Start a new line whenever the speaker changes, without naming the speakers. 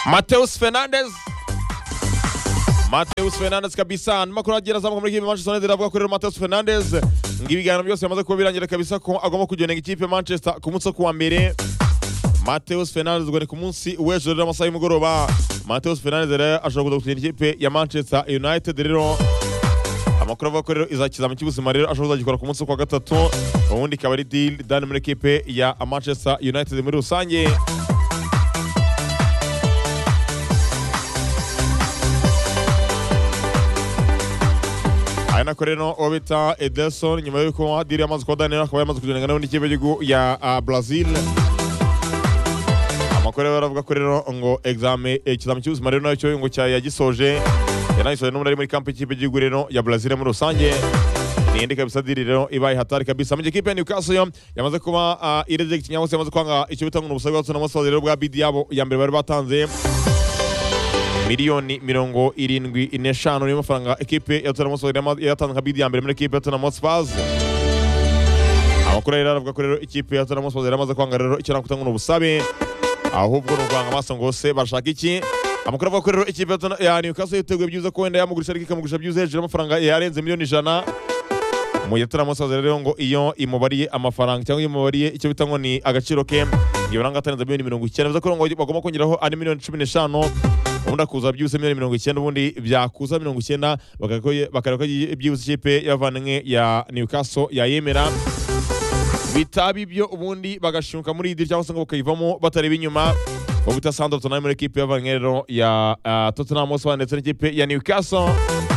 Mateus Fernandes Mateus Fernandes kabisa ni makuru agira azamuka muri ikipe Manchester United avuga kuri Mateus Fernandes ngo ibiganiro byose bimaze kuba birangira kabisa ko agomba kugenera ikipe Manchester ku munsi wo kuwa mbere Mateus Fernandes ubwo ni ku munsi w'ejo rero amasaha y'umugoroba Mateus Fernandes rero ashobora kuza gukinira ikipe ya Manchester United rero amakuru avuga ko rero izakizami cy'ubuzima rero ashobora kuzagikora ku munsi wo kuwa gatatu ubundi ikaba ari deal done muri ekipe ya Manchester United muri rusange ari nako rero uwo bita Ederson nyuma y'uko diri yamaze kuba danira akaba yamaze kugendana nawe n'ikipe y'igihugu ya ah, Brazil amakuru rero aravuga ko rero ngo exame eh, ikizami cy'ubuzima rero nacyo ngo cya yagisoje yanagisoje n'ubundi ari muri kampi y'ikipe y'igihugu rero ya Brazil muri rusange niyindi kabisa diri rero ibaye hatari kabisa mu gihe ikipe ya Newcastle yo yamaze kuba ah, ireject cyangwa se yamaze kwanga icyo bitanga ubusabe bwa Tottenham Hotspur rero bwa bidi yabo ya mbere bari batanze miliyoni mirongo irindwi n'eshanu niyo mafaranga ekipe ya Tottenham Hotspur yama- yatanze nka bidi ya mbere muri ekipe ya Tottenham Hotspur amakuru rero aravuga ko rero ikipe ya Tottenham Hotspur yaramaze kwanga rero icyo nakutanga ni ubusabe ahubwo ni ukwanga amaso ngo se bashaka iki amakuru avuga ko rero ikipe ya Tottenham- ya Newcastle yiteguye byiza ko wenda yamugurisha ariko ikamugurisha byiza hejuru y'amafaranga yarenze miliyoni ijana mu gihe Tottenham Hotspur rero ngo iyo imubariye amafaranga cyangwa iyo imubariye icyo bita ngo ni agaciro ke iyo uranga atarenze miliyoni mirongo icyenda bivuze ko ngo bagomba kongeraho ari miliyoni cumi n'eshanu ubundi akuza byibuse miliyoni mirongo icyenda ubundi byakuza mirongo icyenda bakarekoye- bakareka ko byibuse ikipe y'abavandimwe ya Newcastle yayemera bitaba ibyo ubundi bagashinguka muri idiri cyangwa se ngo bakayivamo batareba inyuma ubu bita Sandro Tonali muri ekipe y'abavandimwe rero ya ah, Tottenham Hotspur ndetse n'ikipe ya Newcastle